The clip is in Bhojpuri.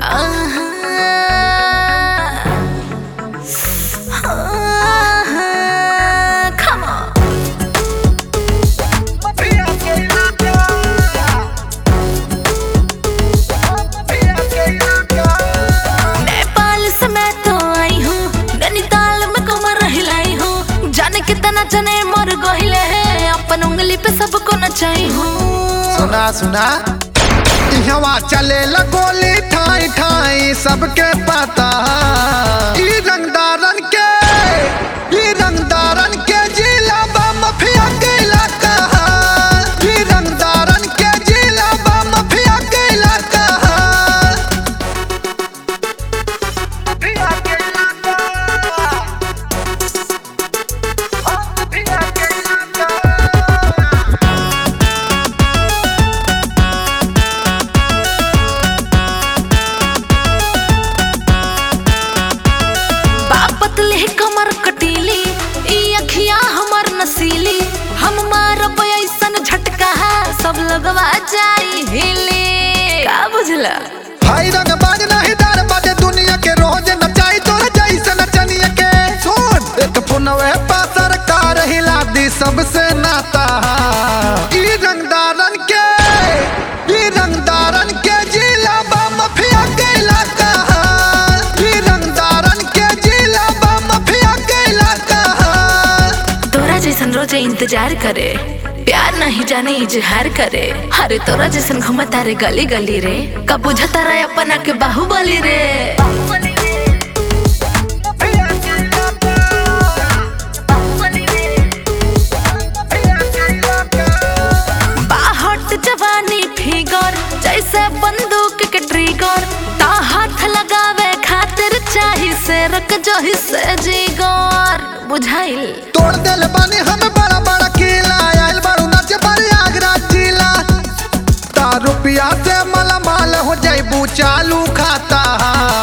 Come on. नेपाल से मैं तो आई हूँ नैनीताल में कमर हिलाई हूँ जाने कितना जने मर गहिले हैं अपन उंगली पे सबको नचाई हूँ सुना सुना इहवा चले गोली ठाई ठाई सबके पता ई रंगदारन के ई रंगदारन के जिला बा मफिया के इलाका ई रंगदारन के जिला बा मफिया के इलाका मफिया के इलाका मफिया के इलाका बापतले कमर कटीली ई अखिया हमर नसीली हम मारब ऐसन झटका सब लगवा जाई हिली का बुझला भाई रंग बाज नहीं डर बाजे दुनिया के रोज नचाई तोरे जैसे नचनिया के सुन एक पुनवे पा सरकार हिला दी सबसे नाता ई रंगदारन के ई रंगदारन के जिला बा मफिया के इलाका ई रंगदारन के जिला बा मफिया के इलाका तोरा जैसन रोजे इंतजार करे प्यार नहीं जाने इजहार करे अरे तोरा जैसन घूमता रे गली गली रे कब बुझता रे अपना के बाहुबली रे बाहट जवानी फिगर जैसे बंदूक के ट्रिगर ता हाथ लगावे खातिर चाही से रक जही से जिगर बुझाइल तोड़ दिल बानी हम बड़ा बड़ा किला आयल बारू नाचे बारी आगरा जिला ता रुपया से माला माल हो जाइबू चालू खाता